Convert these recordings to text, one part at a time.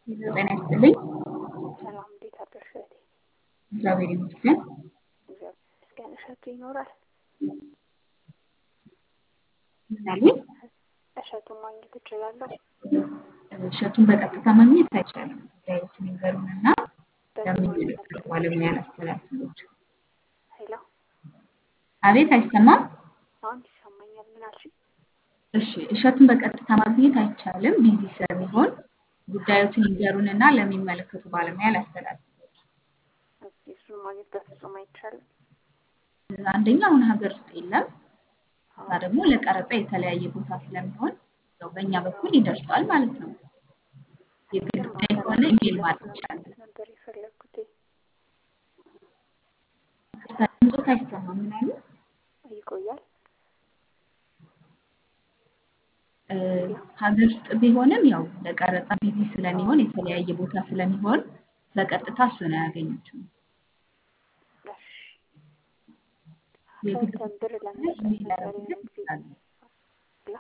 ጤና ይስጥልኝ። ሰላም እንዴት አደርሽ እህቴ? እግዚአብሔር ይመስገን። እግዚአብሔር ይመስገን። እሸቱ ይኖራል? ምን አሉኝ? እሸቱን ማግኘት እችላለሁ? እሸቱን በቀጥታ ማግኘት አይቻልም። ጉዳዮትን ይንገሩንና በምን ለሚመለከተው ባለሙያ ላስተላልፍሎት። ሄሎ፣ አቤት፣ አይሰማም? አሁን ይሰማኛል። ምን አልሽኝ? እሺ፣ እሸቱን በቀጥታ ማግኘት አይቻልም። ቢዚ ስለሚሆን ጉዳዮትን ይንገሩንና ለሚመለከቱ ባለሙያ ላስተላልፍሎት። ኦኬ፣ እሱን ማግኘት በፍጹም አይቻልም። አንደኛ አሁን ሀገር ውስጥ የለም። እዛ ደግሞ ለቀረጻ የተለያየ ቦታ ስለሚሆን ያው በእኛ በኩል ይደርሳል ማለት ነው። የግል ጉዳይ ከሆነ ኢሜል ማድረግ ይቻላል። ነበር የፈለግኩት። ድምፆት አይሰማም። ምን አሉ? ይቆያል። እ፣ ሀገር ውስጥ ቢሆንም ያው ለቀረጻ ቢዚ ስለሚሆን የተለያየ ቦታ ስለሚሆን በቀጥታ እሱን አያገኙትም። እሺ፣ የግል ሰርተን ብር ለመስጠት ኢሜል ነበር ያደረጉት የሆነ ጊዜ ይችላሉ። ሄሎ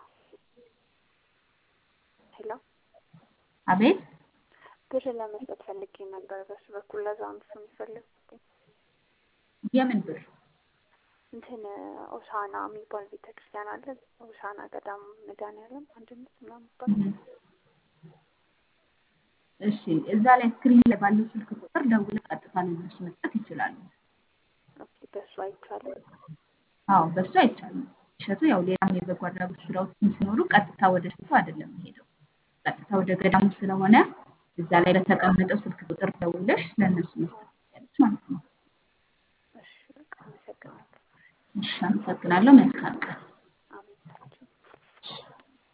ሄሎ አቤት ብር ለመስጠት ፈልጌ ነበር በሱ በኩል ለዛ ነው እሱን የፈለግኩት። የምን ብር? እንትን ኦሳና የሚባል ቤተክርስቲያን አለ። ኦሳና ገዳም መድኃኔዓለም አንድነት ምናምን ይባል እህ። እሺ እዛ ላይ ስክሪን ላይ ባለው ስልክ ቁጥር ደውለው ቀጥታ ለእነሱ መስጠት ይችላሉ። ኦኬ፣ በሱ አይቻልም። አዎ በሱ አይቻልም። እሸቱ ያው ሌላም የበጎ አድራጎት ስራዎችም ሲኖሩ ቀጥታ ወደ እሸቱ አይደለም የሚሄደው፣ ቀጥታ ወደ ገዳሙ ስለሆነ እዛ ላይ በተቀመጠው ስልክ ቁጥር ደውለሽ ለእነሱ መስጠት ትችላለች ማለት ነው። እሺ፣ በቃ አመሰግናለሁ። እሺ አመሰግናለሁ። መልካም ቀን።